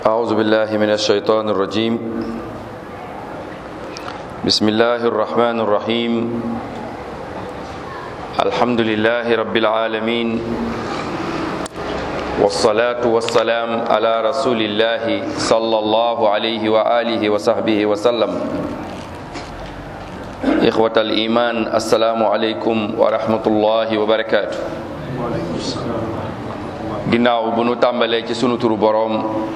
أعوذ بالله من الشيطان الرجيم بسم الله الرحمن الرحيم الحمد لله رب العالمين والصلاة والسلام على رسول الله صلى الله عليه وآله وصحبه وسلم إخوة الإيمان السلام عليكم ورحمة الله وبركاته ginnaaw bu nu tàmbalee ci sunu turu boroom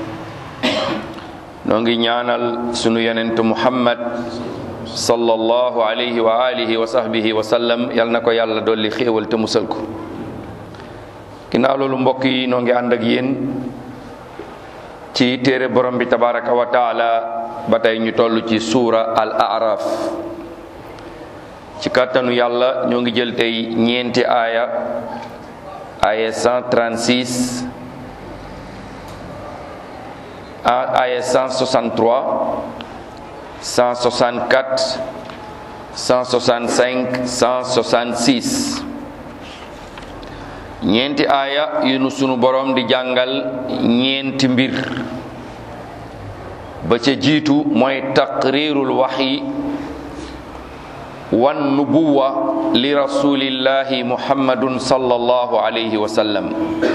noo ngi ñaanal sunu yonent muhammad sallallahu alayhi wa alihi wa sahbihi wa sallam yal na ko yàlla dolli xéewal te musal ko ginnaaw loolu mbokk yi noo ngi ànd ak yéen ci téere borom bi tabaraka wa taala ba tey ñu toll ci suura al araf ci kàttanu yàlla ñoo ngi jël tey ñeenti aaya aya 136 aya 163 164 165 166 ñeenti aaya yu nu sunu borom di jàngal ñeenti mbir ba ca jiitu mooy taqrirul waxyi wan nubuwa li rasulillahi muhammadun sallallahu alayhi wa sallam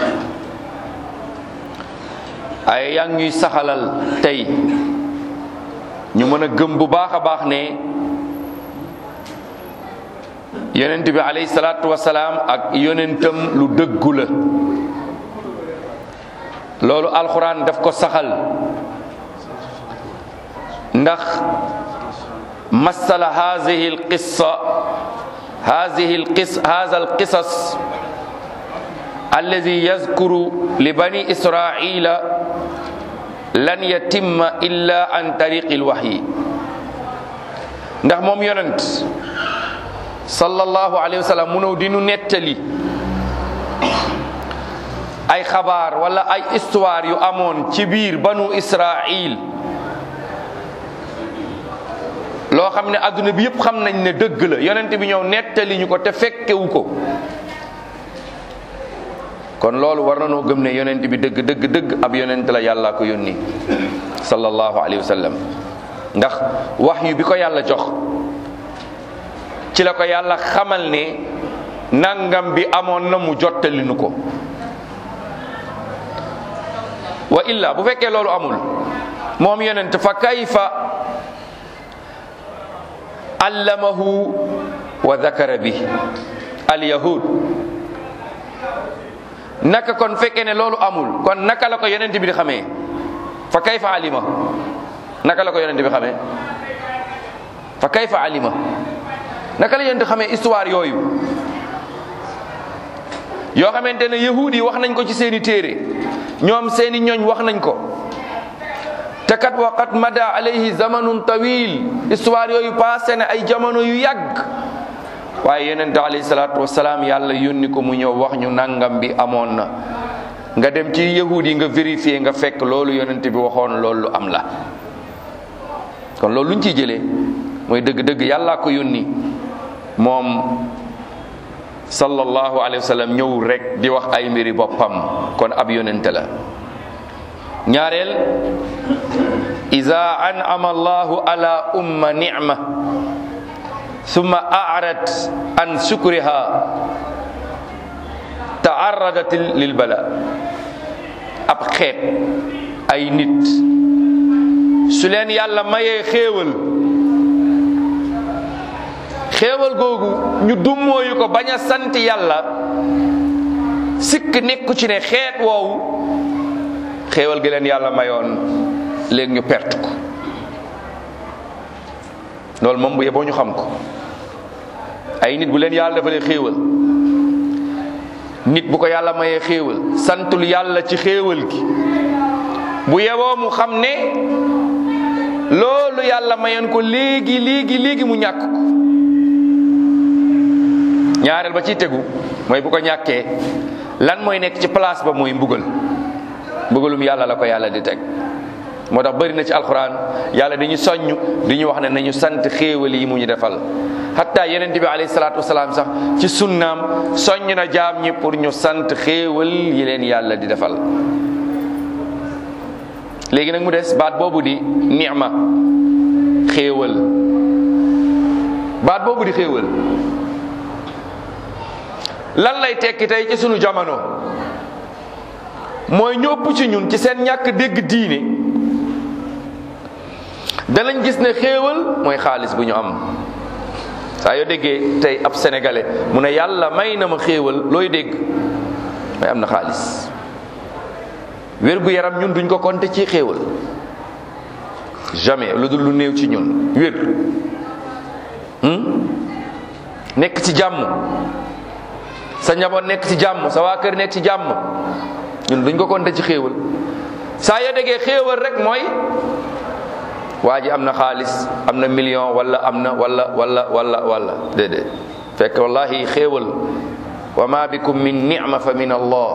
ay yaa ñuy saxalal tey ñu mën a gëm bu baax a baax ne yonent bi alayhi salaatu wasalaam ak yonentam lu dëggu la loolu alxuraan daf ko saxal ndax masala hadihi alqissa hadihi alqis hada alqisas alladi yazkuru li bani israila lan yatimma illa an tariqi alwahyi ndax moom yonent sallallahu alayhi wa sallam mu ñëw di nu nettali ay xabaar wala ay histoire yu amoon ci biir banu israil loo xam ne adduna bi yëpp xam nañ ne dëgg la yonent bi ñëw nettali ñu ko te fekkewu ko kon loolu war na noo gëm ne yonent bi dëgg dëgg dëgg ab yonent la yàllaa ko yónni sallallahu alayhi wa sallam ndax wax yu bi ko yàlla jox ci la ko yàlla xamal ne nangam bi amoon na mu jottali nu ko wa illa bu fekkee loolu amul moom yonent fa kayfa allamahu wa dakara bi alyahud naka kon fekkee ne loolu amul kon naka la ko yonent bi di xamee fa kayfa alima naka la ko yonent bi xamee fa kayfa alima naka la yonent xamee histoire yooyu yoo xamante ne yahud yi wax nañ ko ci seeni téere ñoom seeni ñooñ wax nañ ko te kat waqat mada alayhi zamanun tawil histoire yooyu passé na ay jamono yu yàgg waaye yonent alayhi salaatu wasalaam yàlla yónni ko mu ñëw wax ñu nangam bi amoon na nga dem ci yahud yi nga vérifier nga fekk loolu yonent bi waxoon loolu am la kon loolu luñ ciy jëlee mooy dëgg-dëgg yàllaa ko yónni moom sallallahu alayhi wa sallam ñëw rek di wax ay mbiri boppam kon ab yonent la ñaareel iza an'ama allahu ala umma ni'ma thumma a'rad an shukriha ta'arradat lil bala ab xeet ay nit su leen yàlla mayee xéewal xéewal googu ñu dummóoyu ko bañ a sant yàlla sikk nekku ci ne xeet woowu xéewal gi leen yàlla mayoon léegi ñu perte ko loolu moom bu yeboo ñu xam ko ay nit bu leen yàlla defalee xéewal nit bu ko yàlla mayee xéewal santul yàlla ci xéewal gi bu yeboo mu xam ne loolu yàlla mayoon ko léegi léegi léegi mu ñàkk ko ñaareel ba ciy tegu mooy bu ko ñàkkee lan mooy nekk ci place ba mooy mbugal mbugalum yàlla la ko yàlla di teg moo tax bëri na ci alxuraan yàlla dañu soññ di ñu wax ne nañu sant xéewal yi mu ñu defal hatta yeneen bi alayhi salaatu wasalaam sax ci sunnaam soññ na jaam ñi pour ñu sant xéewal yi leen yàlla di defal léegi nag mu des baat boobu di ni'ma xéewal baat boobu di xéewal lan lay tekki tey ci sunu jamono mooy ñu ëpp ci ñun ci seen ñàkk dégg diine danañ gis ne xéewal mooy xaalis bu ñu am saa yoo déggee tey ab sénégalais mu ne yàlla may na ma xéewal looy dégg mooy am na xaalis wér gu yaram ñun duñ ko compter ci xéewal jamais lu dul lu néew ci ñun wér nekk ci jàmm sa njaboot nekk ci jàmm sa waa kër nekk ci jàmm ñun duñ ko compter ci xéewal saa yoo déggee xéewal rek mooy waa ji am na xaalis am na million wala am na wala wala wala wala déedéet fekk wallahi xéewal wa ma bikum min ni'ma fa min allah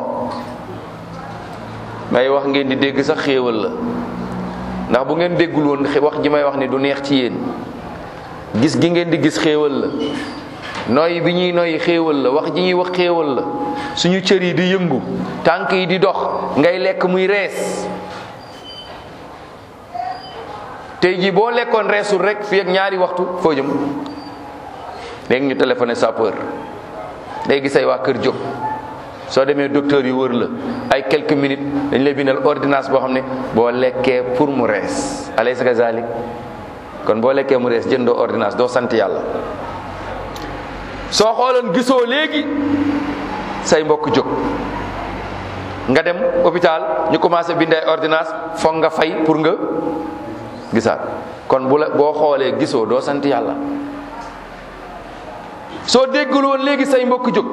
may wax ngeen di dégg sax xéewal la ndax bu ngeen déggul woon wax ji may wax ni du neex ci yéen gis gi ngeen di gis xéewal la noy bi ñuy noy xéewal la wax ji ñuy wax xéewal la suñu cër yi di yëngu tànk yi di dox ngay lekk muy rees tey jii boo lekkoon reesul rek fii ak ñaari waxtu foo jëm léegi ñu téléphoné sapeur léegi say waa kër jóg soo demee docteur yi wër la ay quelques minutes dañ lay bindal ordonnance boo xam ne boo lekkee pour mu rees alaysa kazalik kon boo lekkee mu rees jëndoo ordonnance doo sant yàlla soo xooloon gisoo léegi say mbokk jóg nga dem hôpital ñu commencé bind ay ordonnance foog nga fay pour nga gisaat kon bu la boo xoolee gisoo doo sant yàlla soo déggul woon léegi say mbokk jóg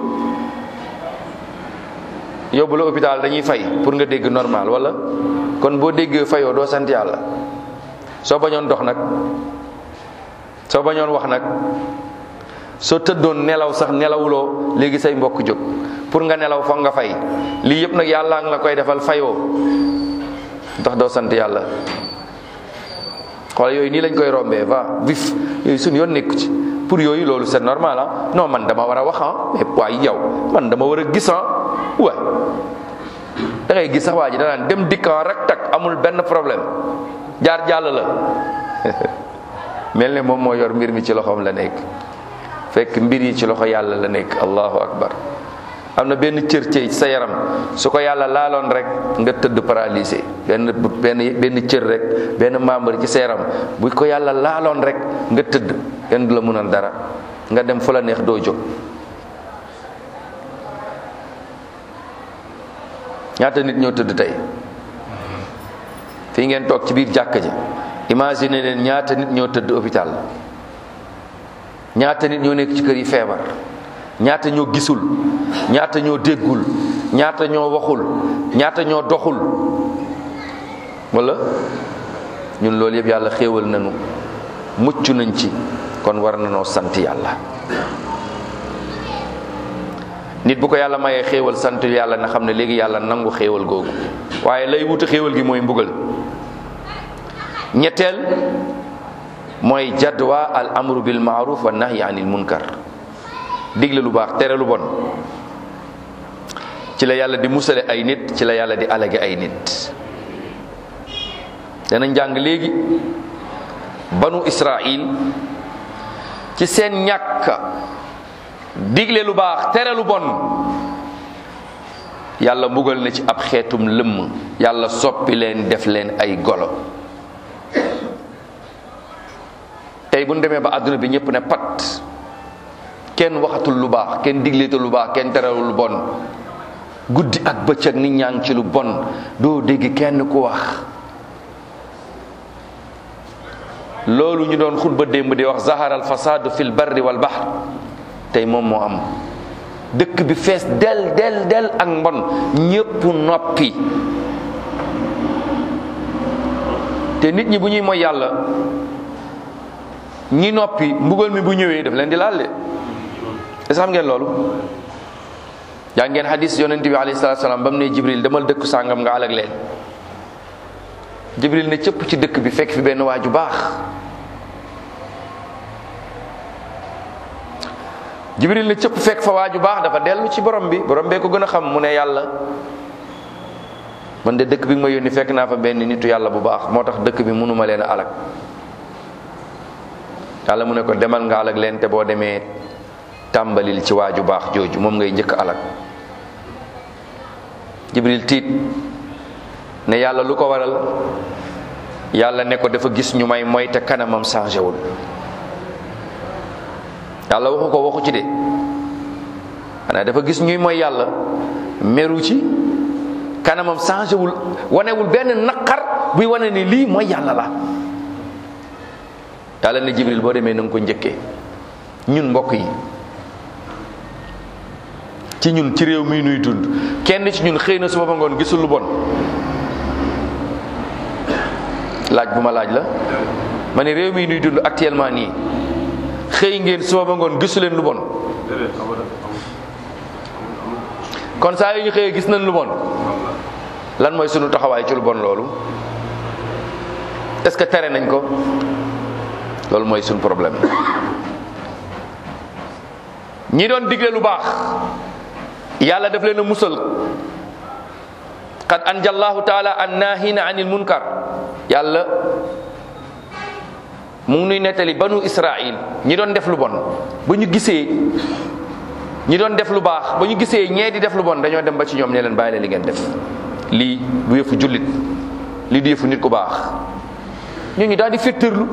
yóbbu la hôpital dañuy fay pour nga dégg normal wala kon boo déggee fayoo doo sant yàlla soo bañoon dox nag soo bañoon wax nag soo tëddoon nelaw sax nelawuloo léegi say mbokk jóg pour nga nelaw foog nga fay lii yëpp nag yàlla nga la koy defal fayoo ndax doo sant yàlla xoolal yooyu nii lañ koy rombee va vif yooyu suñu yoon nekku ci pour yooyu loolu c'est normal ah non man dama war a wax ah mais waaye yow man dama war a gis ah waay da ngay gis sax waa ji danaan dem dikkan rek tak amul benn problème jaar jàll la mel ne moom moo yor mbir mi ci loxoom la nekk fekk mbir yi ci loxo yàlla la nekk allahu akbar am na benn cër ci sa yaram su ko yàlla laaloon rek nga tëdd paralysé benn benn benn cër rek benn membre ci sa yaram bu ko yàlla laaloon rek nga tëdd kenn du la mënal dara nga dem fu la neex doo jóg ñaata nit ñoo tëdd tey fii ngeen toog ci biir jàkka ji imagine leen ñaata nit ñoo tëdd hôpital ñaata nit ñoo nekk ci kër yi feebar ñaata ñoo gisul ñaata ñoo déggul ñaata ñoo waxul ñaata ñoo doxul wala ñun loolu yëpp yàlla xéewal nañu mucc nañ ci kon war nañoo sant yàlla nit bu ko yàlla mayee xéewal sant yàlla na xam ne léegi yàlla nangu xéewal googu waaye lay wuti xéewal gi mooy mbugal ñetteel mooy jadwa al amru bil maaruf wa nahyi anil munkar digle lu baax tere lu bon ci la yàlla di musale ay nit ci la yàlla di alage ay nit dana njàng léegi banu israil ci seen ñàkk digle lu baax tere lu bon yàlla mbugal na ci ab xeetum lëmm yàlla soppi leen def leen ay golo tey bu ñu demee ba àdduna bi ñëpp ne pat kenn waxatul lu baax kenn digleetul lu baax kenn terewul lu bon guddi ak bëccëg nit ñaa ngi ci lu bon doo dégg kenn ku wax loolu ñu doon xutba démb di wax zahara al fasadu fil barri wal bahr tey moom moo am dëkk bi fees del del del ak mbon ñépp noppi te nit ñi bu ñuy mooy yàlla ñi noppi mbugal mi bu ñëwee daf leen di laal de est xam ngeen loolu yaa ngeen hadis yonent bi alayhi salaatu salaam ba mu ne jibril demal dëkku sàngam nga alag leen jibril ne cëpp ci dëkk bi fekk fi benn waa ju baax jibril ne cëpp fekk fa waa ju baax dafa dellu ci borom bi borom bee ko gën a xam mu ne yàlla man de dëkk bi nga ma yónni fekk naa fa benn nitu yàlla bu baax moo tax dëkk bi mënuma leen a alag yàlla mu ne ko demal nga alag leen te boo demee tàmbalil ci waaju baax jooju moom ngay njëkk alag jibril tiit ne yàlla lu ko waral yàlla ne ko dafa gis ñu may moy te kanamam changé wul yàlla waxu ko waxu ci de xanaa dafa gis ñuy mooy yàlla meru ci kanamam changé wul wanewul benn naqar buy wane ni lii mooy yàlla la yàlla ne jibril boo demee na nga ko njëkkee ñun mbokk yi ci ñun ci réew mi nuy dund kenn ci ñun xëy na suba ba ngoon gisul lu bon laaj bu ma laaj la ma ne réew mi nuy dund actuellement nii xëy ngeen suba ba ngoon gisu leen lu bon kon saa yu ñu xëyee gis nañ lu bon lan mooy sunu taxawaay ci lu bon loolu est-ce que tere nañ ko loolu mooy sunu problème ñi doon digle lu baax yàlla daf leen a musal qad anjallahu taala an nahina anil munkar yàlla mu ngi nuy nettali banu israil ñi doon def lu bon ba ñu gisee ñi doon def lu baax ba ñu gisee ñee di def lu bon dañoo dem ba ci ñoom ne leen bàyyi leen li ngeen def lii du yëfu jullit lii du yëfu nit ku baax ñooñu daal di féttërlu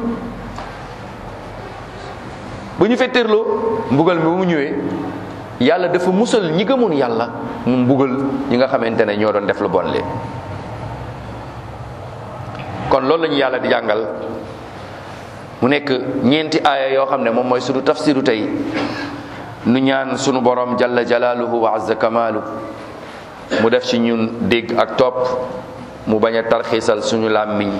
ba ñu féttërloo mbugal mi ba mu ñëwee yàlla dafa musal ñi gëmoon yàlla mu mbugal ñi nga xamante ne ñoo doon def lu bon lee kon loolu la ñu yàlla di jàngal mu nekk ñeenti aaya yoo xam ne moom mooy sunu tafsiru tey nu ñaan sunu borom jalla jalaaluhu wa azza kamaalu mu def ci ñun dégg ak topp mu bañ a tarxiisal suñu làmmiñ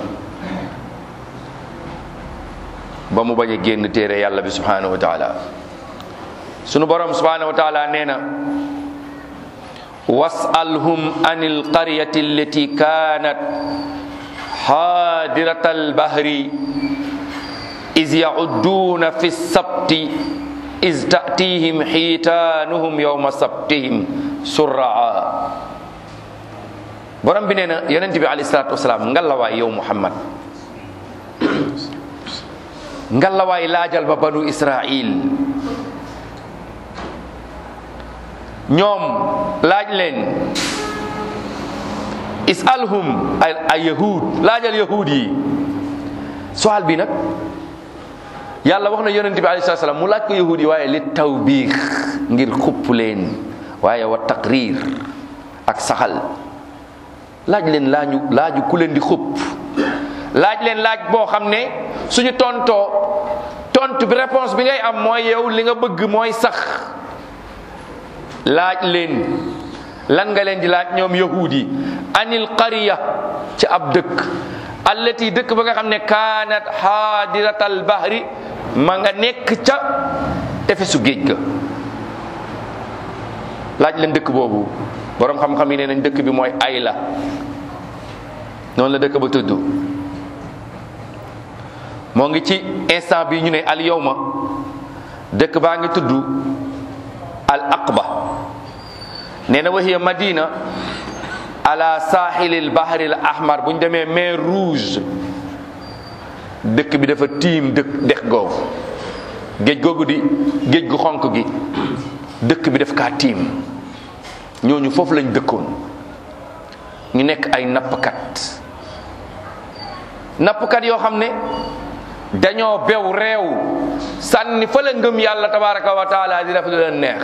ba mu bañ a génn téere yàlla bi subhanahu wa taala sunu borom subhanahu wa taala nee na wasalhum an alqaryati allati kanat حادرة البحر إذ يعدون في السبت إذ تأتيهم حيتانهم يوم سبتهم سرعا borom bi nee na yonent bi alayhi salaatu wasalaam ngalawaay yow Muhammad ngalawaay laajal ba banu Israil ñoom laaj leen isalhum ay ay yahud laajal yahud yi soal bi nag yàlla wax na yonent bi alayhi salaam mu laaj ko yahud yi waaye li tawbiix ngir xupp leen waaye wa taqrir ak saxal laaj leen laaju laaju ku leen di xupp laaj leen laaj boo xam ne suñu tontoo tontu bi réponse bi ngay am mooy yow li nga bëgg mooy sax laaj leen lan nga leen di laaj ñoom yahud yi anil qariya ci ab dëkk allati dëkk ba nga xam ne kaanat xaadiratal bahri ma nga nekk ca tefesu géej ga laaj leen dëkk boobu boroom xam-xam yi nee nañ dëkk bi mooy Ayla noonu la dëkk ba tudd moo ngi ci instant bi ñu ne al yawma dëkk baa ngi tudd al aqba nee na wahiya madina ala saaxilil bahri al ahmar bu ñu demee mer rouge dëkk bi dafa tiim dëkk dex googu géej googu di géej gu xonk gi dëkk bi daf kaa tiim ñooñu foofu lañ dëkkoon ñu nekk ay nappkat nappkat yoo xam ne dañoo bew réew sànni fa la ngëm yàlla tabaraka wa taala di def lu leen neex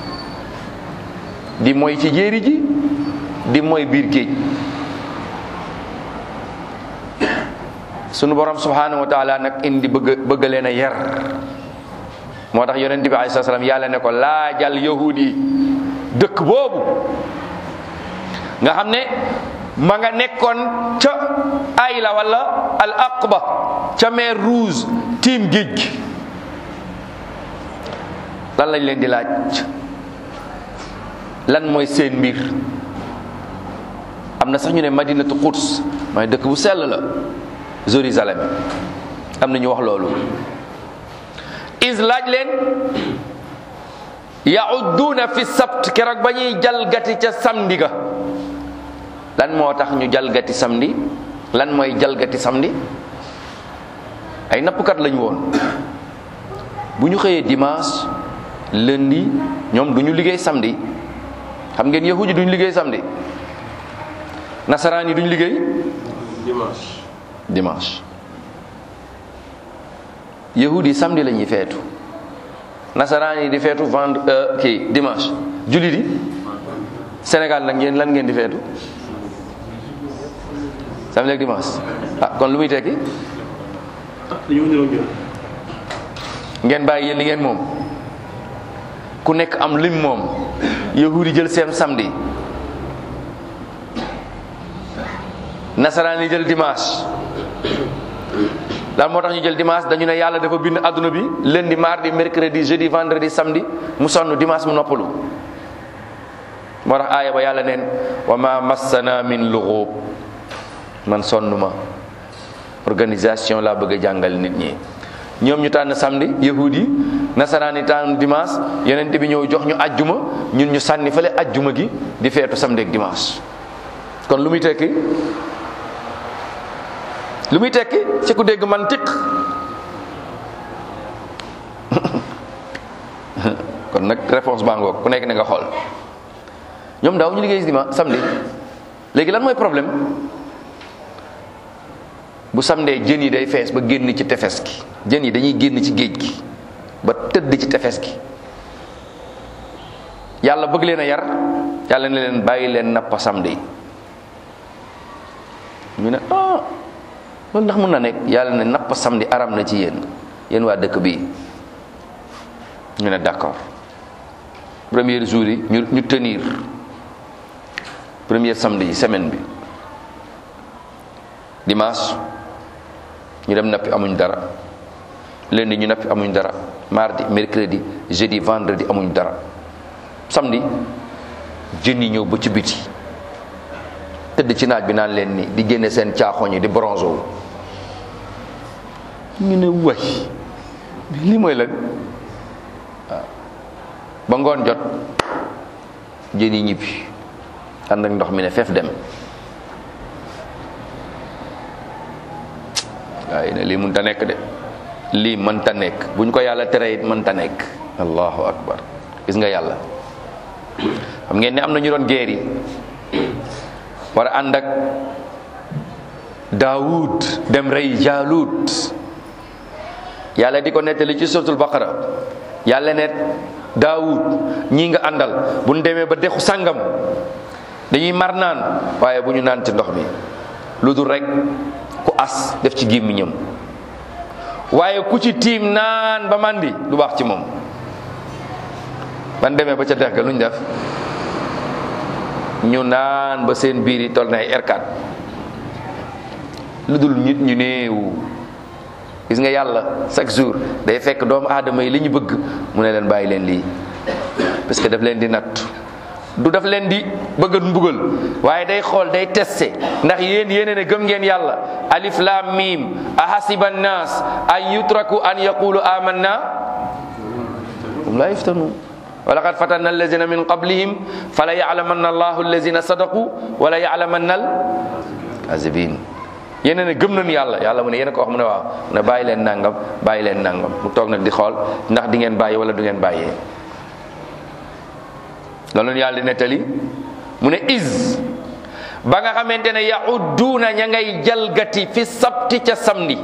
di mooy ci jéeri ji di mooy biir géej sunu borom subhanahu wa taala nag indi bëgg bëgg leen a yar moo tax yonent bi alayhi salaam yàlla ne ko laajal yahudi dëkk boobu nga xam ne ma nga nekkoon ca ayla wala al aqba ca mer rouge tiim géej gi lan lañ leen di laaj lan mooy seen mbir am na sax ñu ne madinatu quds mooy dëkk bu sell la Jérusalem am na ñu wax loolu is laaj leen yaudduuna fi sabt keroog ba ñuy jalgati ca samedi ga lan moo tax ñu jalgati samedi lan mooy jalgati samedi ay nappkat lañu woon bu ñu xëyee dimanche lundi ñoom du ñu liggéey samedi xam ngeen yahudi duñu liggéey samedi nasaraan yi duñu liggéey dimanche dimanche yahudi samedi la ñuy feetu nasaraan yi di feetu vendre kii dimanche jullit yi Sénégal nag ngeen lan ngeen di feetu samedi ak dimanche ah kon lu muy tekki ah dañoo niroo ñun ngeen bàyyi yéen li ngeen moom ku nekk am lim moom yahudi jël seen samedi nasaraan yi jël dimanche lan moo tax ñu jël dimanche dañu ne yàlla dafa bind adduna bi lundi mardi mercredi jeudi vendredi samedi mu sonn dimanche mu noppalu moo tax aaya ba yàlla neen wa ma massana min lughub man sonn ma organisation laa bëgg a jàngal nit ñi ñoom ñu tànn samedi yahudi yi nasaraan yi tànn dimanche yeneen bi ñëw jox ñu ajjuma ñun ñu sànni fële ajjuma gi di feetu samedi ak dimanche kon lu muy tekki lu muy tekki ci ku dégg mantiq kon nag réponse baa ngoog ku nekk na nga xool ñoom daaw ñu liggéey dimanche samedi léegi lan mooy problème bu samedi jën yi day fees ba génn ci tefes gi jën yi dañuy génn ci géej gi ba tëdd ci tefes gi yàlla bëgg leen a yar yàlla ne leen bàyyi leen nappa samedi ñu ne ah loolu ndax mën na nekk yàlla ne napp samedi aram na ci yéen yéen waa dëkk bii ñu ne d'accord premier jour yi ñu ñu tenir premier samedi yi semaine bi dimanche ñu dem nappi amuñ dara lundi ñu nappi amuñ dara mardi mercredi jeudi vendredi amuñ dara samedi jën yi ñëw ba ci biti tëdd ci naaj bi naan leen ni di génne seen caaxoñ yi di bronze wu ñu ne way lii mooy lan waaw ba ngoon jot jën yi ñibbi ànd ak ndox mi ne feef dem waaye ne lii mënta nekk de lii mënta nekk buñ ko yàlla tere it mënta nekk allahu akbar gis nga yàlla xam ngeen ne am na ñu doon geer yi war a ànd ak daawud dem rey jaalut yàlla di ko nettali ci suratul baqara yàlla ne daawud ñii nga àndal bu ñu demee ba dexu sàngam dañuy mar naan waaye bu ñu naan ci ndox mi lu dul rek ku as def ci gémmiñam waaye ku ci tiim naan ba màndi du baax ci moom ban demee ba ca dex ga lu ñu def ñu naan ba seen biir yi toll na ay R4 lu dul nit ñu néew gis nga yàlla chaque jour day fekk doomu aadama yi li ñu bëgg mu ne leen bàyyi leen lii parce que daf leen di natt du daf leen di bëgg a mbugal waaye day xool day testé ndax yéen yéene ne gëm ngeen yàlla alif lam mim ahasiba nnas an yutraku an yaqulu amanna hum la yuftanun wa laqad fatanna allazina min qablihim fala ya'lamanna allahu allazina sadaqu wala ya'lamanna al kazibin yéen ne gëm nañu yàlla yàlla mu ne yéen ko wax mu ne waaw mu ne bàyyi leen nangam bàyyi leen nangam mu toog nag di xool ndax di ngeen bàyyi wala du ngeen bàyyee loolu yàlla di nettali mu ne is ba nga xamante ne yahudduuna ña ngay jalgati fi sabti ca samedi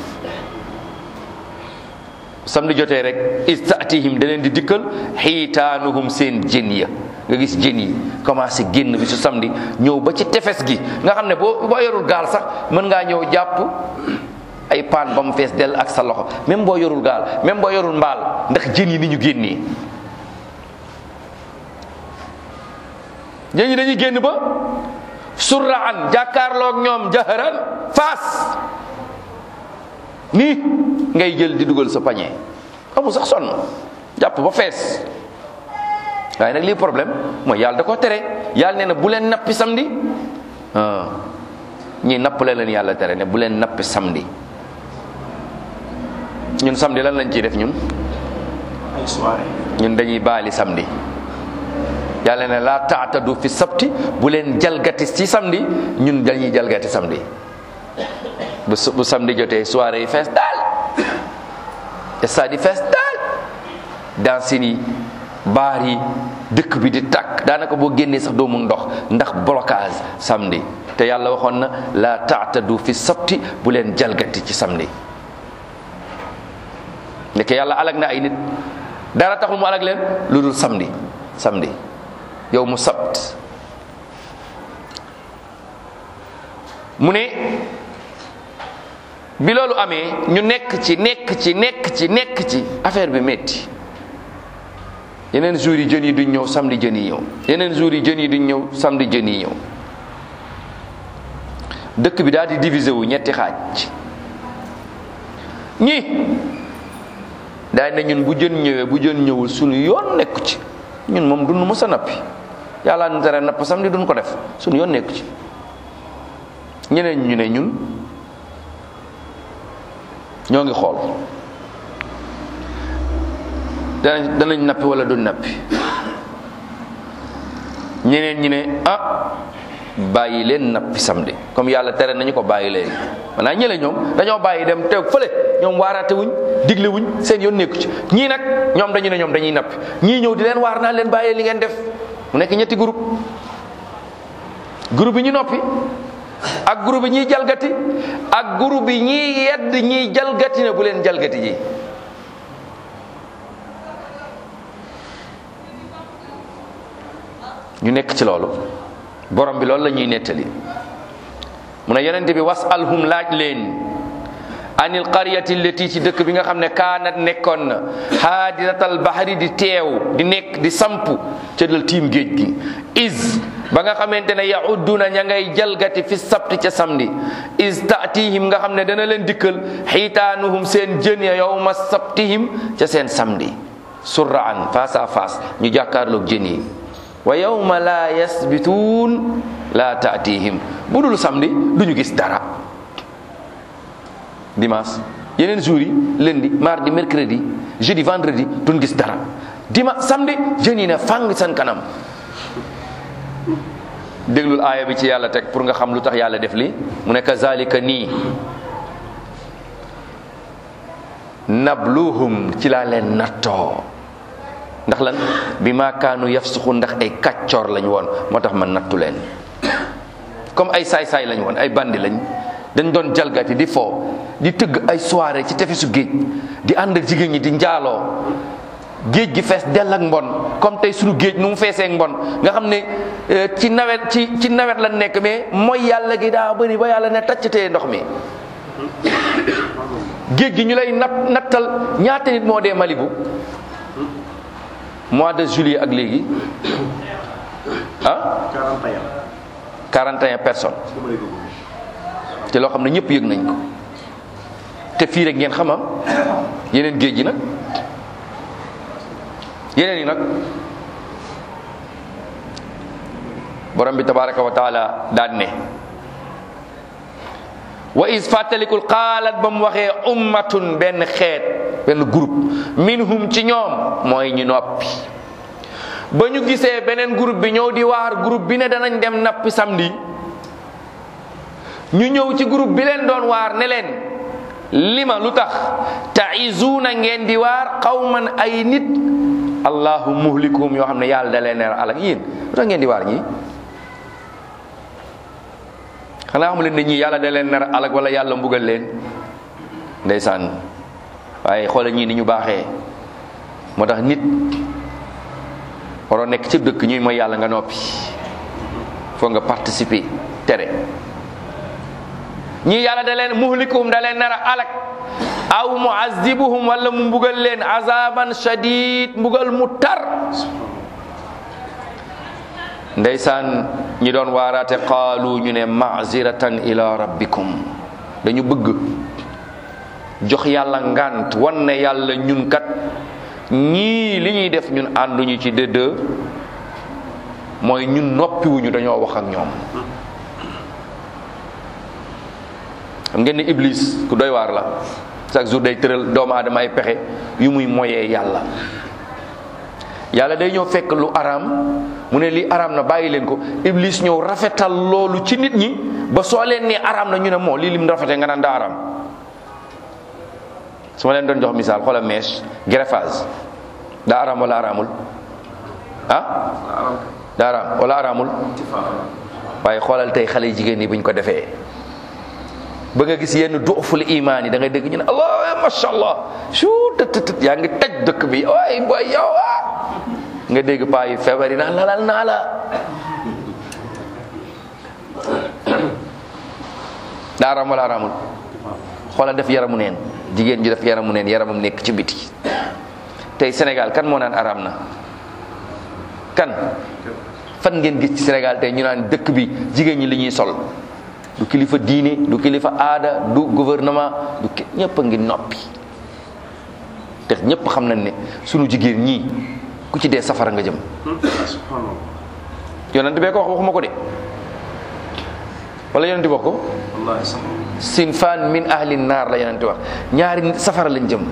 samedi jotee rek is taatihim da leen di dikkal xiitaanuhum seen jën ya nga gis jën yi commencé génn bi su samedi ñëw ba ci tefes gi nga xam ne boo boo yorul gaal sax mën ngaa ñëw jàpp ay paan ba mu fees dell ak sa loxo même boo yorul gaal même boo yorul mbaal ndax jën yi ni ñu génnee jën yi dañuy génn ba surraan jàkkaarloog ñoom jaharan faas nii ngay jël di dugal sa pañe amul sax sonn jàpp ba fees waaye nag lii problème mooy yàlla da ko tere yàlla nee na bu leen nappi samedi ah ñii nappale leen yàlla tere ne bu leen nappi samedi ñun samedi lan lañ ciy def ñun ay soirée ñun dañuy baali samedi yàlla ne laa taatadu fi sabti bu leen jalgati ci samedi ñun dañuy jalgati samedi bu su- bu samedi jotee soirée yi fees daal stade yi fees daal dansin yi baar yi dëkk bi di tàkk daanaka boo génnee sax doo mun ndox ndax blocage samedi te yàlla waxoon na la taatadu fi sabti bu leen jalgati ci samedi ndeke yàlla alag na ay nit dara taxul mu alag leen lu dul samedi samedi yow mu sabt mu ne bi loolu amee ñu nekk ci nekk ci nekk ci nekk ci affaire bi métti yeneen jours yi jën yi duñ ñëw samedi jën yi ñëw yeneen jours yi jën yi duñ ñëw samedi jën yi ñëw dëkk bi daal di diviser wu ñetti xaaj ñi daal ne ñun bu jën ñëwee bu jën ñëwul suñu yoon nekku ci ñun moom dund mës a nappi yàlla nu tere napp samedi duñ ko def suñu yoon nekku ci ñeneen ñu ne ñun ñoo ngi xool danañ danañ nappi wala duñ nappi ñeneen ñi ne ah bàyyi leen nappi samedi comme yàlla tere nañu ko bàyyi léegi maanaam ñële ñoom dañoo bàyyi dem teew fële ñoom waaraate wuñ digle wuñ seen yoon nekku ci ñii nag ñoom dañu ne ñoom dañuy nappi ñii ñëw di leen waar naa leen bàyyee li ngeen def mu nekk ñetti groupe groupe bi ñu noppi ak groupe bi ñiy jalgati ak groupe bi ñiy yedd ñiy jalgati ne bu leen jalgati ji ñu nekk ci loolu borom bi loolu la ñuy nettali mu ne yonente bi was alhum laaj leen anil qaryati allati ci dëkk bi nga xam ne kaanat nekkoon na haadiratal bahri di teew di nekk di sampu ca dal tiim géej gi is ba nga xamante ne yahudduna ña ngay jalgati fi sabti ca samedi is taatihim nga xam ne dana leen dikkal xiitaanuhum seen jën ya yowma sabtihim ca seen samedi surraan face à face ñu jàkkaarloog jën yi wa yawma la yasbituun la taatihim bu dul samedi duñu gis dara dimanche yeneen jours yi lundi mardi mercredi jeudi vendredi duñ gis dara dimanche samedi jën yi ne fang seen kanam déglul aaya bi ci yàlla teg pour nga xam lu tax yàlla def li mu ne kazalika nii nabluhum ci laa leen nattoo ndax lan bi maa kaanu yafsuxu ndax ay kàccoor lañ woon moo tax ma nattu leen comme ay saay-saay lañ woon ay bandi lañ dañ doon jalgati di fo di tëgg ay soirée ci tefesu géej di ànd ak jigéen ñi di njaaloo géej gi fees dell ak mbon comme tey suñu géej nu mu feesee ak mbon nga xam ne eh, ci nawet ci ci nawet la nekk mais mooy yàlla gi daa bëri ba yàlla ne taccatee ndox mi géej gi ñu lay nat nattal ñaata nit moo dee Malibu mois de juillet ak léegi ah 41 41 personnes dama lay dugg. te loo xam ne ñëpp yëg nañ ko te fii rek ngeen xama yeneen géej gi nag yeneen yi nag borom bi tabaraka wa taala daan ne wa is fàttalikul qaalat ba mu waxee ummatun benn xeet benn groupe minhum ci ñoom mooy ñu noppi ba ñu gisee beneen groupe bi ñëw di waar groupe bi ne danañ dem nappi samedi ñu ñëw ci groupe bi leen doon waar ne leen lima lu tax taizuuna ngeen di waar qawman ay nit allahu muhlikuhum yoo xam ne yàlla da leen neer alak yéen lu tax ngeen di waar ñii xanaa xamu leen ne ñii yàlla da leen nar alak wala yàlla mbugal leen ndeysaan waaye xoolal ñii ni ñu baaxee moo tax nit waroo nekk ci dëkk ñuy mooy yàlla nga noppi foo nga participer tere ñii yàlla da leen muhlikuhum da leen nar a alak aw muazibuhum wala mu mbugal leen azaban shadid mbugal mu tar ndeysaan ñi doon waaraate qaalu ñu ne maziratan ila rabbikum dañu bëgg jox yàlla ngant wan ne yàlla ñun kat ñii li ñuy def ñun ànduñu ci dëdd mooy ñun noppiwuñu dañoo wax ak ñoom xam ngeen ne iblis ku doy waar la chaque jour day tëral doomu aadama ay pexe yu muy moyee yàlla yàlla day ñëw fekk lu araam mu ne lii araam na bàyyi leen ko iblis ñëw rafetal loolu ci nit ñi ba soo leen nee araam na ñu ne moo lii lim rafetee nga naan daa araam su ma leen doon jox misaal xoolal mèche greffage daa araam wala araamul ah daa araam wala araamul waaye xoolal tey xale jigéen ñi buñ ko defee ba nga gis yenn duuful imaan yi da ngay dégg ñu ne allah macha allah su tët yaa ngi taj dëkk bi waay boy yow ah nga dégg paa yi feebar yi naan lalal naa la daa araam wala araamul xoolal def yaramu neen jigéen ji def yaramu neen yaramam nekk ci biti tey Sénégal kan moo naan araam na kan fan ngeen gis ci Sénégal tey ñu naan dëkk bi jigéen ñi li ñuy sol du kilifa diine du kilifa aada du gouvernement du ki ñëpp a ngi noppi te ñëpp xam nañ ne sunu jigéen ñii ku ci dee safara nga jëm yonent bee ko wax waxuma ko de wala yonent wax ko sinfaan min ahli naar la yonent wax ñaari safara lañ jëm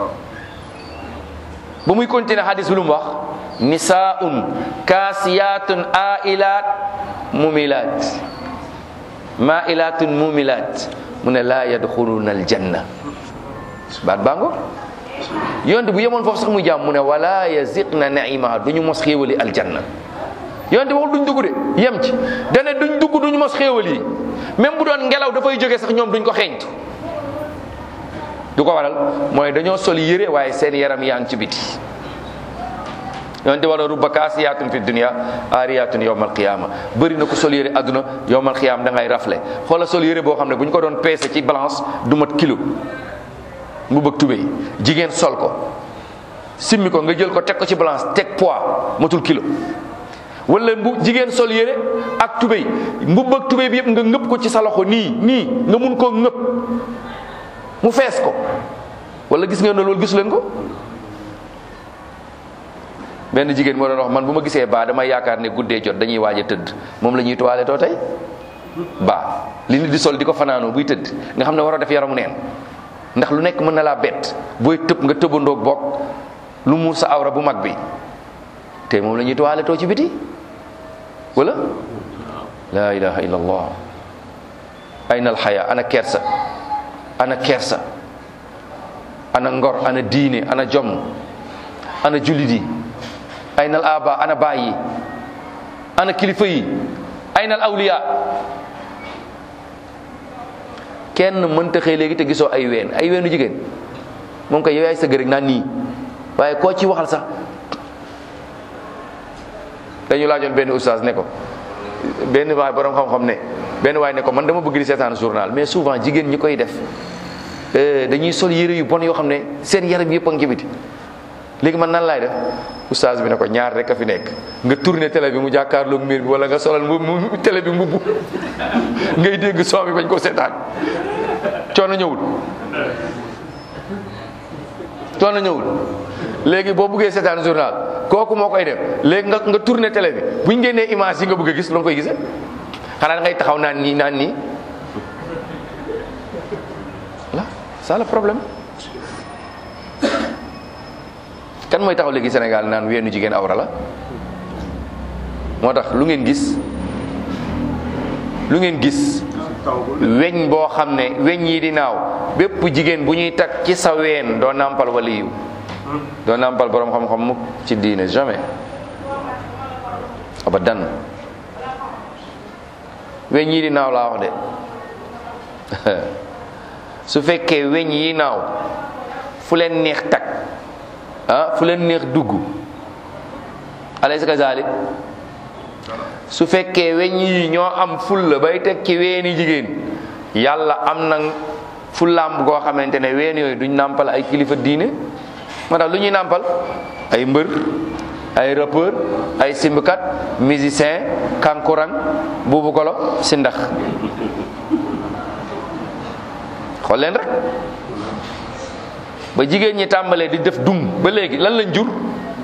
ba muy continuer hadis bi lu mu wax nisaun kaasiyatun ailat mumilat mailatun mumilat mu ne laa yadxuluna aljanna baat baa ngo yonte bu yemoon foofu sax muy jàmm mu ne wala yaziqna naima duñu mos xéewali aljanna yonte waxul duñ dugg de yem ci dane duñ dugg duñu mos xéewal yi même bu doon ngelaw dafay jógee sax ñoom duñ ko xeeñtu du ko waral mooy dañoo sol yére waaye seen yaram yaa ngi ci biti yonte wala rubba kaasiyaatun fi dunia aariyaatun yowmal qiyaama bëri na ko sol yére àdduna yowmal qiyaama da ngay rafle xoola sol yére boo xam ne bu ñu ko doon peese ci balance du mat kilo mu bëgg tubéy jigéen sol ko simmi ko nga jël ko teg ko ci balance teg poids matul kilo wala mbu jigéen sol yére ak tubéy mbubb ak tubéy bi yëpp nga ngëpp ko ci sa loxo nii nii nga mun koo ngëpp mu fees ko wala gis ngeen ne loolu gisu leen ko benn jigéen moo doon wax man bu ma gisee baa damay yaakaar ne guddee jot dañuy waaj a tëdd moom la ñuy tuwaale too tey baa li nit di sol di ko fanaanoo buy tëdd nga xam ne waroo def yaramu neen ndax lu nekk mën na laa bett booy tëb nga tëbandoog bokk lu muur sa awra bu mag bi te moom la ñuy tuwaale too ci biti wala la ilaha illa allah ayna alxaya ana kersa ana kersa ana ngor ana diine ana jom ana jullit yi ayna al aba ana baay yi ana kilifa yi ayna al awliya kenn mënta xëy léegi te gisoo ay ween ay weenu jigéen moom koy yow yaay sëgg rek naan nii waaye koo ci waxal sax dañu laajoon benn oustaz ne ko benn waay borom xam-xam ne benn waay ne ko man dama bëgg di seetaan journal mais souvent jigéen ñi koy def dañuy sol yére yu bon yoo xam ne seen yaram yëpp a ngi ci biti léegi man nan laay def oustaz bi ne ko ñaar rek a fi nekk nga tourné télé bi mu jàkkaarloog miir bi wala nga solal mu mu télé bi mbubb ngay dégg son bi bañ ko seetaan coono ñëwul coono ñëwul léegi boo buggee seetaan journal kooku moo koy def léegi nga nga tourné télé bi buñ génnee image yi nga bëgg a gis loo koy gisee xanaa da ngay taxaw naan nii naan nii voilà ça le problème kan mooy taxaw léegi Sénégal naan weenu jigéen awra la moo tax lu ngeen gis lu ngeen gis weñ boo xam ne weñ yi di naaw bépp jigéen bu ñuy takk ci sa ween doo nàmpal waliyu doo nàmpal borom xam-xam mukk ci diine jamais abadan weñ yi di naaw laa wax de su fekkee weñ yi naaw fu leen neex takk ah fu leen neex dugg alaysa kazalik su fekkee weñ yi ñoo am fulla bay teg ci weeni jigéen yàlla am na fullaam goo xamante ne ween yooyu duñ nàmpal ay kilifa diine moo tax lu ñuy nàmpal ay mbër ay rappeur ay simbkat musicien kankurang buubu golo si ndax xool leen rek ba jigéen ñi tàmbalee di def dung ba léegi lan lañ jur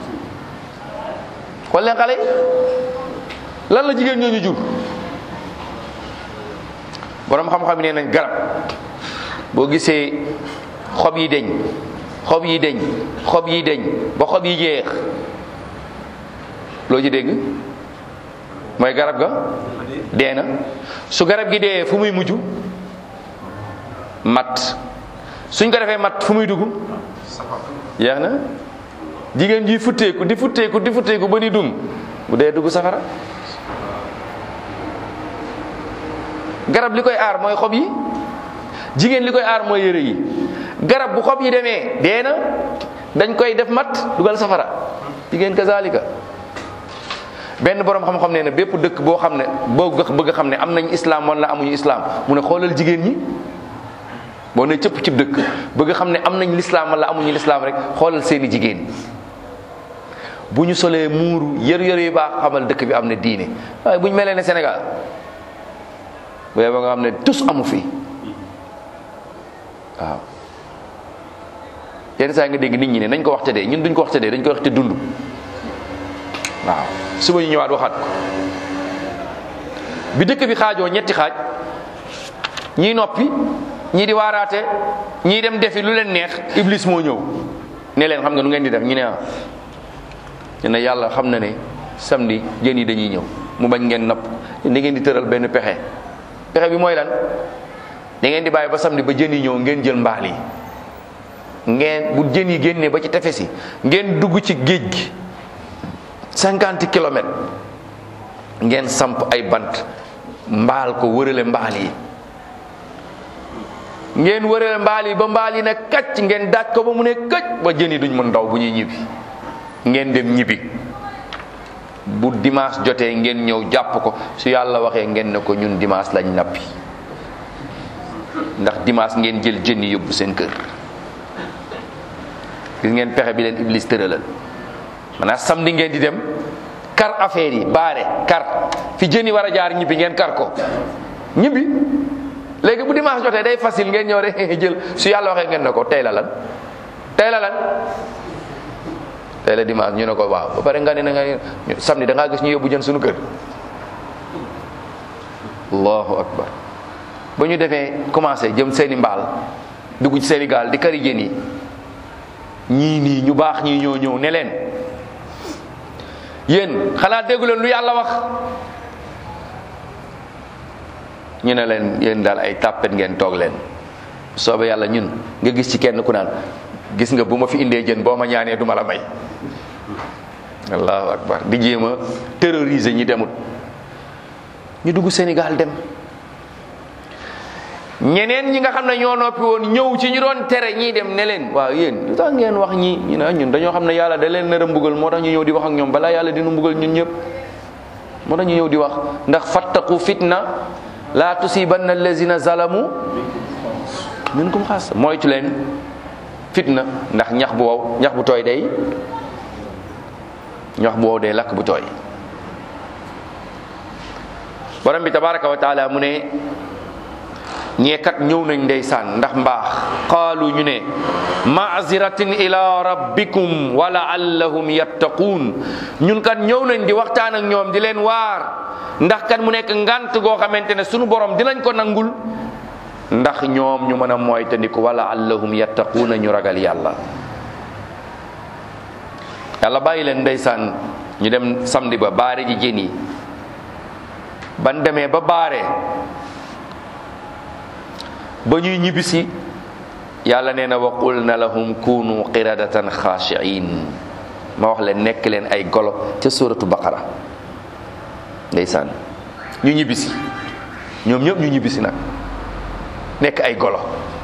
xool leen xale yi lan la jigéen ñooñu jur borom xam-xam yi nee nañ garab boo gisee xob yi deñ xob yi deñ xob yi deñ ba xob yi jeex loo ci dégg mooy garab ga dee na su garab gi dee fu muy mujj mat suñ ko defee mat fu muy dugg yeex na jigéen ji futteeku di futteeku di futteeku ba ni dum bu dee dugg safara garab li koy aar mooy xob yi jigéen li koy aar mooy yére yi garab bu xob yi demee dee na dañ koy def mat dugal safara jigéen kazalika benn borom xam-xam nee na bépp dëkk boo xam ne boo bëgg xam ne am nañ islam wala amuñu islam mu ne xoolal jigéen ñi boo ne cëpp cib dëkk bëgg xam ne am nañ lislaam wala amuñu lislaam rek xoolal seeni jigéen bu ñu solee muuru yër yër yu baax xamal dëkk bi am na diine waaye bu ñu melee ne Sénégal bu yeboo nga xam ne tus amu fi waaw yenn saa nga dégg nit ñi ne nañ ko wax te dee ñun duñ ko wax te dee dañ ko wax te dund waaw suba ñu ñëwaat waxaat ko bi dëkk bi xaajoo ñetti xaaj ñii noppi ñii di waaraate ñii dem defi lu leen neex iblis moo ñëw ne leen xam nga nu ngeen di def ñu ne ah ñu ne yàlla xam na ne samedi jën yi dañuy ñëw mu bañ ngeen napp da ngeen di tëral benn pexe pexe bi mooy lan da ngeen di bàyyi ba samedi ba jën yi ñëw ngeen jël mbaal yi ngeen bu jën yi génnee ba ci tefes yi ngeen dugg ci géej gi cinquante kilomètres ngeen samp ay bant mbaal ko wërale mbaal yi ngeen wërale mbaal yi ba mbaal yi ne kacc ngeen daaj ko ba mu ne këcc ba jën yi duñ mën daw bu ñuy ñibbi ngeen dem ñibbi bu dimanche jotee ngeen ñëw jàpp ko su yàlla waxee ngeen ne ko ñun dimanche lañ nappi ndax dimanche ngeen jël jën yi yóbbu seen kër gis ngeen pexe bi leen iblis tëralal maanaam samedi ngeen di dem kar affaire yi baare kar fi jën yi war a jaar ñibbi ngeen kar ko ñibbi léegi bu dimanche jotee day facile ngeen ñëw rek jël su yàlla waxee ngeen ne ko tey la lan tey la lan tey la dimanche ñu ne ko waaw ba pare nga ne na nga samedi da ngaa gis ñu yóbbu jën suñu kër allahu akbar ba ñu defee commencé jëm seeni mbaal dugg ci seeni gaal di kari jën yi ñii nii ñu baax ñii ñoo ñëw ne leen yéen xanaa déggu leen lu yàlla wax ñu ne leen yéen daal ay tàppet ngeen toog leen soobe yàlla ñun nga gis ci kenn ku naan gis nga bu ma fi indee jën boo ma ñaanee duma la may allahu akbar di jéem a terroriser ñi demut ñu dugg Sénégal dem ñeneen ñi nga xam ne ñoo noppi woon ñëw ci ñu doon tere ñii dem ne leen waaw yéen lu tax ngeen wax ñi ñu ne ñun dañoo xam ne yàlla da leen nar a mbugal moo tax ñu ñëw di wax ak ñoom balaa yàlla dina mbugal ñun ñëpp moo tax ñu ñëw di wax ndax fattaqu fitna la tusibanna allazina zalamu minkum xaas moytu leen fitna ndax ñax bu wow ñax bu tooy day ñax bu wow day lakk bu tooy borom bi tabaraka wa taala mu ne ñeekat ñëw nañ ndeysaan ndax mbaax qaalu ñu ne maaziratin ila rabbikum wa laallahum yattaquun ñun kat ñëw nañ di waxtaan ak ñoom di leen waar ndax kat mu nekk ngant goo xamante ne sunu borom dinañ ko nangul ndax ñoom ñu mën a moytandiku wala allahum yattaquuna ñu ragal yàlla yàlla bàyyi leen ndeysaan ñu dem samedi ba baare ji jën yi ban demee ba baare ba ñuy ñibbisi yàlla nee na wa qulna lahum kunu qiradatan xaashiin ma wax leen nekk leen ay golo ca suratu baqara ndeysaan ñu ñibbisi ñoom ñëpp ñu ñibbisi nag nekk ay golo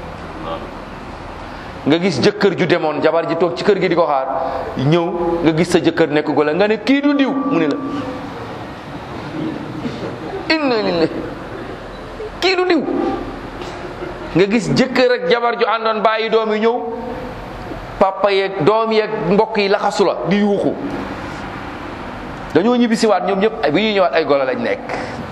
nga gis jëkkër ju demoon jabar ji toog ci kër gi di ko xaar ñëw nga gis sa jëkkër nekk golo nga ne kii du diw mu ne la inna lillahi kii du diw nga gis jëkkër ak jabar ju àndoon bàyyi doom yi ñëw papa yeeg doom yeeg mbokk yi laxasu la di yuuxu dañoo ñibbisiwaat ñoom ñëpp bi ñuy ñëwaat ay golo lañ nekk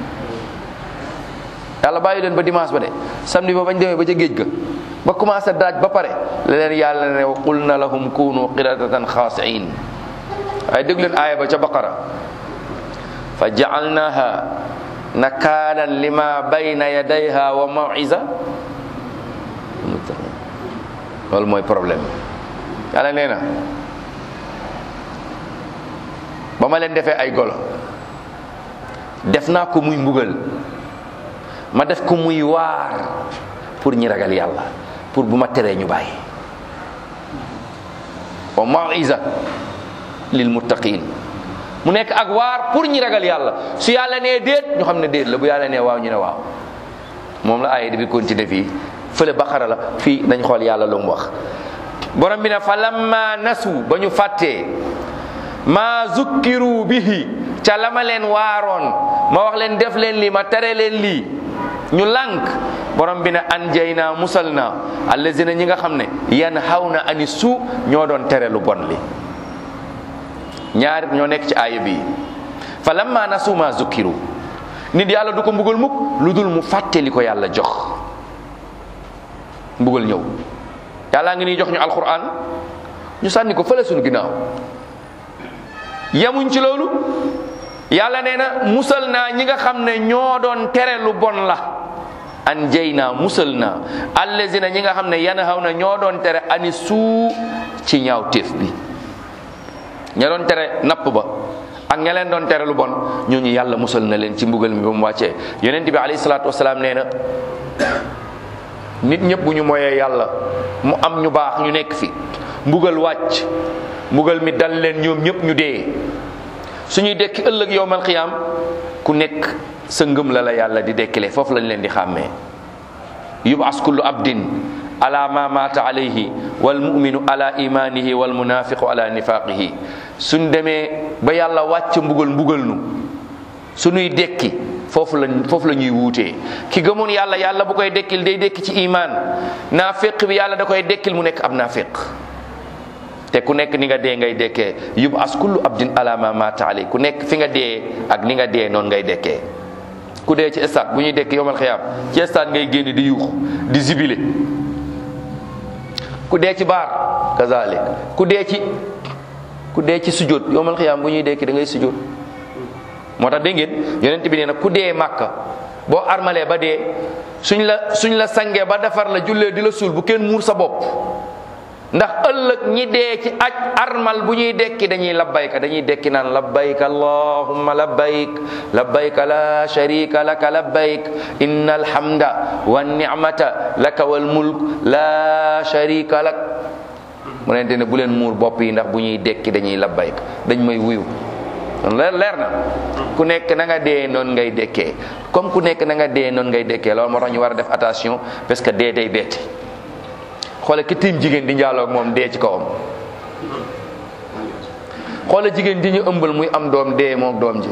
yàlla bàyyi leen ba dimanche ba de samedi ba bañ demee ba ca géej ga ba commencé daaj ba pare la leen yàlla ne wa qulna lahum kunu qiradatan xaasiin waaye dégg leen aaya ba ca baqara fa jaalnaha nakaalan lima bayna yadayha wa mawisa loolu mooy problème yàlla nee na ba ma leen defee ay golo def naa ko muy mbugal ma def ko muy waar pour ñi ragal yàlla pour bu ma teree ñu bàyyi wa mawisa lil muttaqin mu nekk ak waar pour ñi ragal yàlla su yàlla nee déet ñu xam ne déet la bu yàlla nee waaw ñu ne waaw moom la aaya di bi continuer fii fële baqara la fii nañ xool yàlla lu mu wax borom bi ne fa lamma nasu ba ñu fàttee ma zukkiru bihi ca la ma leen waaroon ma wax leen def leen lii ma tere leen lii ñu lànk borom bi ne anjay naa musal naa allazina ñi nga xam ne yan xaw na ani su ñoo doon tere lu bon li ñaar ñoo nekk ci aaya bii fa lamma nasu ma zukkiru nit yàlla du ko mbugal mukk lu dul mu fàtte li ko yàlla jox mbugal ñëw yàllaa ngi nii jox ñu alquran ñu sànni ko fële suñu ginnaaw yemuñ ci loolu yàlla nee na musal naa ñi nga xam ne ñoo doon tere lu bon la an jey naa musal naa allazina ñi nga xam ne yan xaw na ñoo doon tere ani suu ci ñaaw téef bi ña doon tere napp ba ak ña leen doon tere lu bon ñooñu yàlla musal na leen ci mbugal mi ba mu wàccee yonent bi alayhi salaatu wasalaam nee na nit ñëpp bu ñu moyee yàlla mu am ñu baax ñu nekk fi mbugal wàcc mbugal mi dal leen ñoom ñëpp ñu dee suñuy dekki ëllëg yowmal xiyaam ku nekk sa ngëm la la yàlla di dekkile foofu lañ leen di xàmmee yubas kullu abdin ala ma mata alayhi wal muminu ala imanihi wal munafiqu ala nifaqihi suñ demee ba yàlla wàcc mbugal mbugal nu suñuy dekki foofu lañ foofu la ñuy wuutee ki gëmoon yàlla yàlla bu koy dekkil day dekki ci iman naafiq bi yàlla da koy dekkil mu nekk ab naafiq te ku nekk ni nga dee ngay dekkee yub as kullu abdin ala ma mata alay ku nekk fi nga dee ak ni nga dee noonu ngay dekkee ku dee ci stade bu ñuy dekk yomal xiyaam ci stade ngay génn di yuux di zibile ku dee ci baar kazalik ku dee ci ku dee ci sujjóot yomal xiyaam bu ñuy dekki da ngay sujjóot moo tax dégg ngeen yonent bi nee na ku dee màkka boo armalee ba dee suñ la suñ la sangee ba defar la jullee di la suul bu kenn muur sa bopp ndax ëllëg ñi dee ci aj armal bu ñuy dekki dañuy labbayka dañuy dekki naan labbayk allahumma labbayk labbayk la sharika laka labbayk inna alhamda wa ni'mata laka wal mulk la sharika lak mu nente ne bu leen muur bopp yi ndax bu ñuy dekki dañuy labbayk dañ may wuyu leer leer na ku nekk na nga dee noonu ngay dekkee comme ku nekk na nga dee noonu ngay dekkee loolu moo tax ñu war a def attention parce que dee day betti xoole ki tiim jigéen di njaaloog moom dee ci kawam xoole jigéen di ñu ëmbal muy am doom dee moom doom ji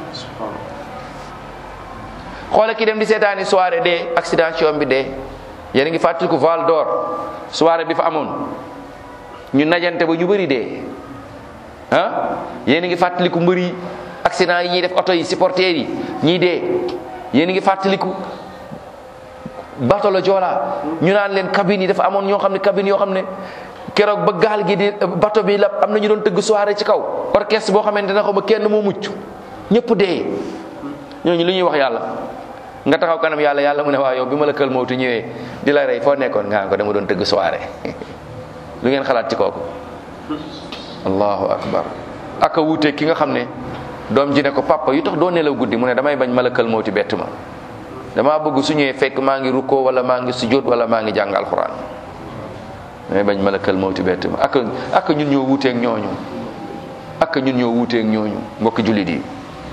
xoole ki dem di seetaani soirée dee accident ci yoon bi dee yéen a ngi fàttaliku Val d'Or soirée bi fa amoon ñu najante ba ñu bëri dee ah yéen a ngi fàttaliku mbëri accident yi ñuy def oto yi supporters yi ñii dee yéen a ngi fàttaliku bato la Joola ñu naan leen cabine yi dafa amoon ñoo xam ne cabine yoo xam ne keroog ba gaal gi di bato bi la am na ñu doon tëgg soirée ci kaw orchestre boo xamante ne ko ba kenn moo mucc ñëpp dee ñooñu li ñuy wax yàlla nga taxaw kanam yàlla yàlla mu ne waa yow bi ma la kël mawtu ñëwee di la rey foo nekkoon nga ko dama doon tëgg soirée lu ngeen xalaat ci kooku allahu akbar aka wuute ki nga xam ne doom ji ne ko papa yu tax doo nelaw guddi mu ne damay bañ ma la kël mawti bett ma damaa bëgg su ñëwee fekk maa ngi rukkoo wala maa ngi sujjóot wala maa ngi jàng alxuraan damay bañ ma la kël mawti bett ma ak ak ñun ñoo wuuteeg ñooñu ak ñun ñoo wuuteeg ñooñu mbokki jullit yi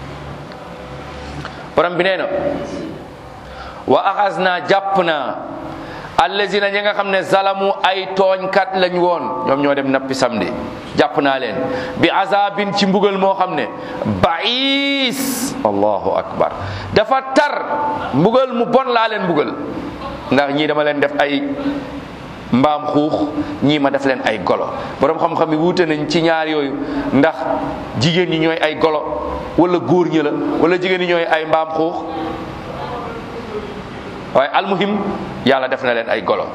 borom bi nee na wa axas naa jàpp naa allazina ñi nga xam ne zalamu ay tooñkat lañ woon ñoom ñoo dem nappi samedi jàpp naa leen bi azabin ci mbugal moo xam ne baïs allahu akbar dafa tar mbugal mu bon laa leen mbugal ndax ñii dama leen def ay mbaam xuux ñii ma def leen ay golo borom xam-xam yi wuute nañ ci ñaar yooyu ndax jigéen ñi ñooy ay golo wala góor ñi la wala jigéen ñi ñooy ay mbaam xuux waaye almuhim yàlla def na leen ay golo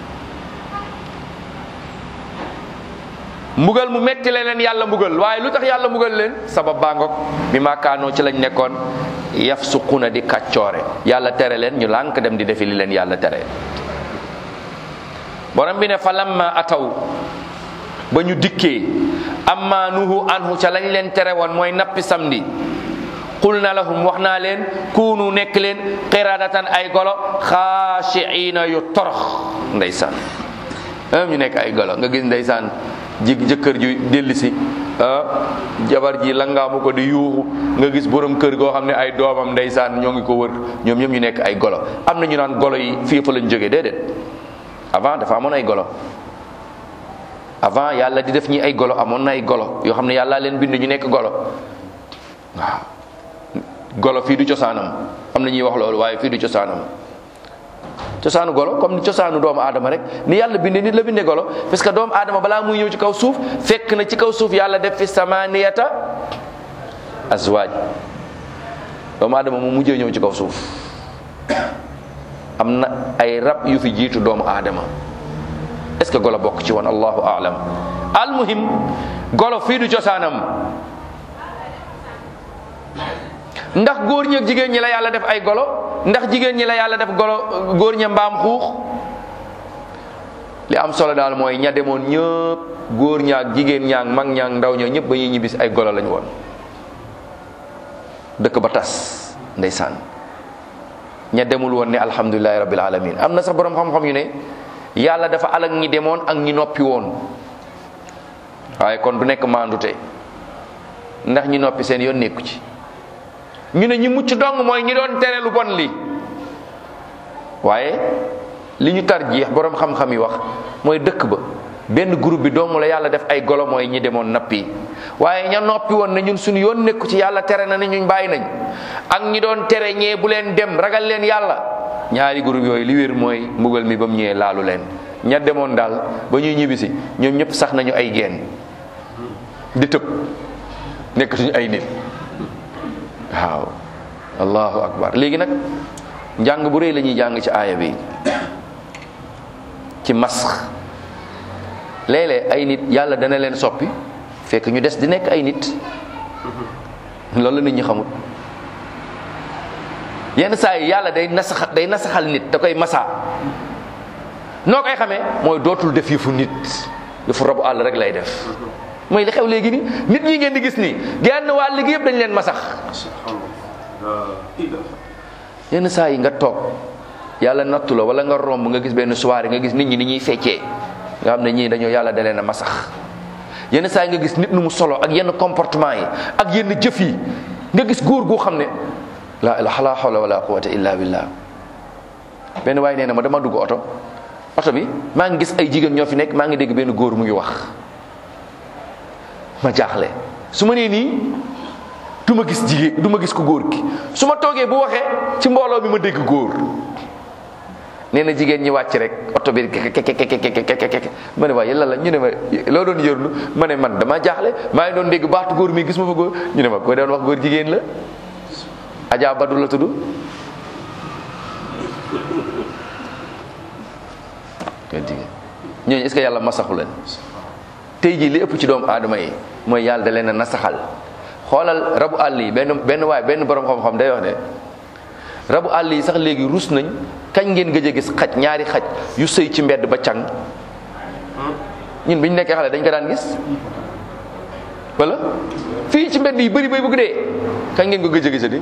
mbugal mu metti la leen yàlla mbugal waaye lu tax yàlla mbugal leen sabab baa ngoog bi maakaanoo ci lañ nekkoon yaf suquna di kàccoore yàlla tere leen ñu lànk dem di defi li leen yàlla tere borom bi ne fa lamma ataw ba ñu dikkee amma nuhu anhu ca lañ leen tere woon mooy nappi samedi qul na lahum wax naa leen kunu nekk leen qiradatan ay golo xaashiina yu torox ndeysaan am ñu nekk ay golo nga gis ndeysaan ji jëkkër ju delli si ah jabar ji langaamu ko di yuuxu nga gis borom kër goo xam ne ay doomam ndeysaan ñoo ngi ko wër ñoom ñoom ñu nekk ay golo am na ñu naan golo yi fii fa lañ jógee déedéet avant dafa amoon ay golo avant yàlla di def ñi ay golo amoon na ay golo yoo xam ne yàlla leen bind ñu nekk golo waaw golo fii du cosaanam am na ñuy wax loolu waaye fii du cosaanam cosaanu golo comme ni cosaanu doomu aadama rek ni yàlla binde nit la binde golo parce que doomu aadama balaa muy ñëw ci kaw suuf fekk na ci kaw suuf yàlla def fi samaniyata azwaaj doomu aadama mu mujjee ñëw ci kaw suuf am na ay rab yu fi jiitu doomu aadama est-ce que golo bokk ci woon allahu aalam almuhim golo fii du cosaanam ndax góor ñi ak jigéen ñi la yàlla def ay golo ndax jigéen ñi la yàlla def golo góor ña mbaam xuux li am solo daal mooy ña demoon ñëpp góor ñaak jigéen ñaak mag ñaak ndaw ña ñëpp ba ñuy ñibbisi ay golo lañu woon dëkk ba tas ndeysaan ña demul woon ne alhamdulilahi rabbil alamin am na sax borom xam-xam yu ne yàlla dafa alak ñi demoon ak ñi noppi woon waaye kon du nekk maandute ndax ñi noppi seen yoon nekku ci ñu ne ñi mucc dong mooy ñi doon tere lu bon li waaye li ñu tar jeex borom xam-xam yi wax mooy dëkk ba benn groupe bi dong la yàlla def ay golo mooy ñi demoon nappi waaye ña noppi woon ne ñun suñu yoon nekku ci yàlla tere na ne ñun bàyyi nañ ak ñi doon tere ñee bu leen dem ragal leen yàlla ñaari groupe yooyu li wér mooy mbugal mi ba mu ñëwee laalu leen ña demoon daal ba ñuy ñibbisi ñoom ñëpp sax nañu ay geen di tëb nekkatuñu ay nit waaw allahu akbar léegi nag njàng bu rëy la ñuy jàng ci aaya bi ci masx léeg-léeg ay nit yàlla dana leen soppi fekk ñu des di nekk ay nit loolu la nit ñi xamut yenn saa yi yàlla day nasax day nasaxal nit da koy masa noo koy xamee mooy dootul def yëfu nit yëfu rabu àll rek lay def mooy li xew léegi ni nit ñi ngeen di gis nii genn wàll gi yëpp dañ leen masax yenn saa yi nga toog yàlla nattu la wala nga romb nga gis benn soirée nga gis nit ñi ni ñuy feccee nga xam ne ñii dañoo yàlla da leen a masax yenn saa yi nga gis nit nu mu solo ak yenn comportement yi ak yenn jëf yi nga gis góor goo xam ne la la hawla wala quwwata illa billah benn waaye nee na ma dama dugg oto oto bi maa ngi gis ay jigéen ñoo fi nekk maa ngi dégg benn góor mu ngi wax ma jaaxle su ma nee nii du ma gis jigéen du ma gis ko góor gi su ma toogee bu waxee ci mbooloo mi ma dégg góor nee na jigéen ñi wàcc rek oto bi kekekekekekekeke ma ne waaye yàlla la ñu ne ma loo doon yërlu ma ne man dama jaaxle maa ngi doon dégg baatu góor mi gis ma fa góor ñu ne ma ko doon wax góor jigéen la Adja Badu la tudd góor jigéen ñooñu est-ce que yàlla masaxu leen tey jii li ëpp ci doomu aadama yi mooy yàlla da leen a nasaxal xoolal rabu àll yi benn benn waay benn borom xam-xam day wax ne rabu àll yi sax léegi rus nañ kañ ngeen gëj a gis xaj ñaari xaj yu sëy ci mbedd ba càng ñun bi ñu nekkee xale dañ ko daan gis wala fii ci mbedd yi bëri bay bëgg dee kañ ngeen ko gëj a gisati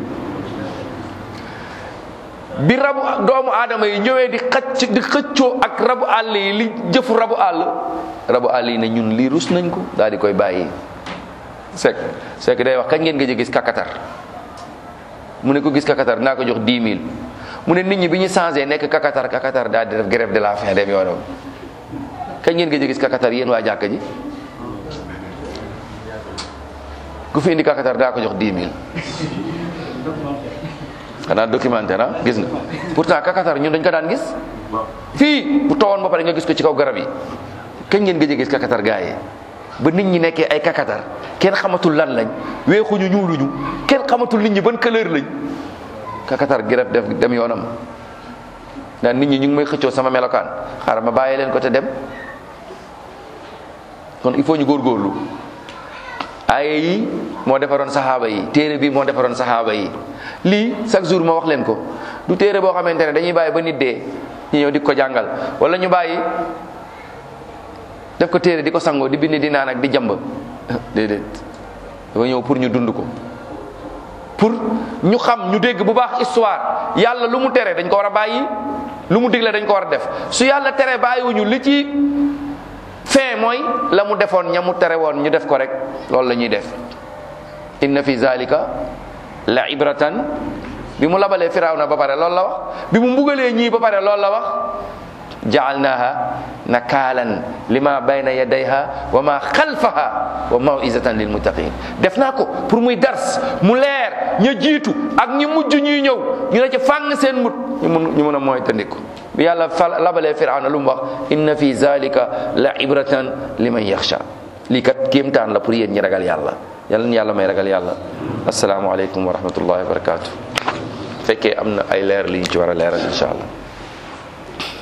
bi rabu doomu aadama yi ñëwee di xëcc di xëccoo ak rabu àll yi li jëfu rabu àll rabu àll yi ne ñun lii rus nañ ko daal di koy bàyyi sek sek day wax kañ ngeen gëj a gis kakatar mu ne ko gis kakatar naa ko jox 10 000 mu ne nit ñi bi ñu changé nekk kakatar kakatar daal di def grève de la faim dem yoonam kañ ngeen gëj a gis kakatar yéen waa jàkka ji ku fi indi kakatar daa ko jox 10 000 xanaa documentaire ah gis nga pourtant kakatar ñun dañ ko daan gis fii bu tawoon ba pare nga gis ko ci kaw garab yi kañ ngeen gëj a gis kakatar gaa yi ba nit ñi nekkee ay kakatar kenn xamatul lan lañ weexuñu ñuuluñu kenn xamatul nit ñi ban couleur lañ kakatar grève def dem yoonam naan nit ñi ñu ngi may xëccoo sama melokaan xaaral ma bàyyi leen ko te dem kon il faut ñu góorgóorlu aaye yi moo defaroon saxaaba yi téere bi moo defaroon saxaaba yi lii chaque jour ma wax leen ko du téere boo xamante ne dañuy bàyyi ba nit dee ñu ñëw di ko jàngal wala ñu bàyyi def ko téere di ko sangoo di bind di naan ak di jàmb déedéet dafa ñëw pour ñu dund ko pour ñu xam ñu dégg bu baax histoire yàlla lu mu tere dañ ko war a bàyyi lu mu digle dañ ko war a def su yàlla tere bàyyiwuñu li ci fin mooy la mu defoon ña mu tere woon ñu def ko rek loolu la ñuy def inna fi zalika la ibratan bi mu labalee firawna ba pare loolu la wax bi mu mbugalee ñii ba pare loolu la wax jaalnaha nakaalan lima bayna yadayha wa ma xalfaha wa mawizatan lil muttaqin def naa ko pour muy dars mu leer ña jiitu ak ñi mujj ñuy ñëw ñu ne ca fàng seen mut ñu mun ñu mun a mooy tandiku bi yàlla fa labalee firawna lu mu wax inna fi zalika la ibratan liman yaxsha lii kat kéemtaan la pour yéen ñi ragal yàlla yàlla na yàlla may ragal yàlla asalaamualeykum wa rahmatullahi wa barakatuh fekkee am na ay leer li ñu ci war a leeral incha allah